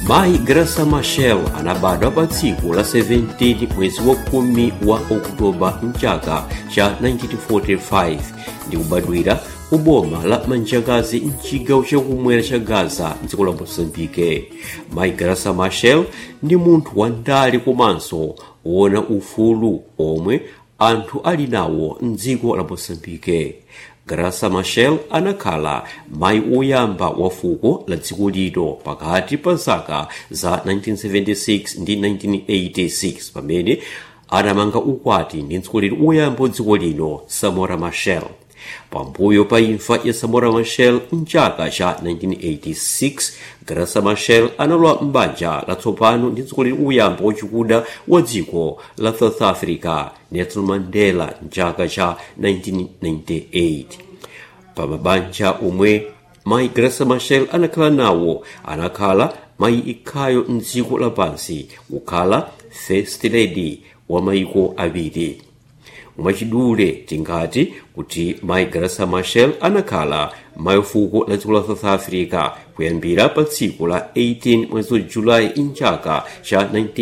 mayi grasa machel anabadwa pa tsiku la 17 mwezi wa khumi wa okutoba mchaka cha 1945 ndi kubadwira ku boma la manjakazi mchigawo chakumwera cha gaza mdziko la mosambike mayi grasa machel ndi munthu wandale komanso wona ufulu omwe anthu ali nawo mdziko la mosambike grasa machel anakhala mayi woyamba wa fuko la dziko lino pakati pa zaka za 1976 ndi 1986 pamene anamanga ukwati ndi mtsogoleri woyamba wa dziko lino samora machel pambuyo pa imfa ya samora machel mchaka cha 1986 grasa machel analowa m'banja latsopano ndi mtsogoleri woyamba wachikuda wa dziko la south africa nelson mandela mchaka cha 1998 pa mabanja omwe mayi grasa machel anakhala nawo anakhala mayi ikhayo mdziko lapansi kukhala first lady wa mayiko awiri mwachidule tingati kuti mayi grasa machel anakhala mayi fuko la dziko la south africa kuyambira pa tsiku la 18 mwezi wa julayi mchaka cha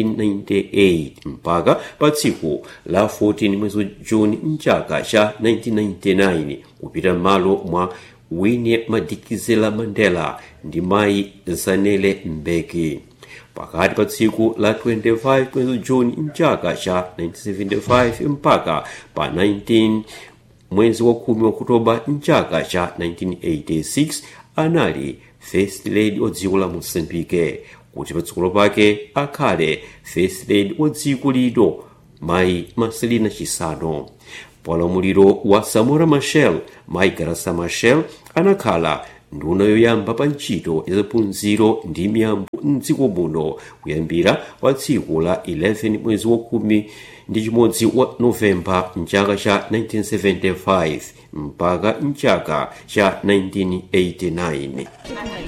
1998 mpaka pa tsiku la 14 mwezi wa juni mchaka cha 1999 kupita m'malo mwa winnie madikizela mandela ndi mayi zanele mbeki pakati pa tsiku la 25 mwezi juni mchaka cha 1975 mpaka pa 19 mwezi wa khumi wa okutoba mchaka cha 1986 anali first lady wa dziko la mosambike kuti patsogolo pake akhale first lady wa dziko lino mayi marcelina chisano paulamuliro wa samora machel mayi grasa machel anakhala nduna yoyamba pa ntchito ya zaphunziro ndi miyambo mdziko muno kuyambira pa tsiku la 11 mwezi wa khumi ndi chimodzi wa novemba mchaka cha 1975 mpaka mchaka cha 1989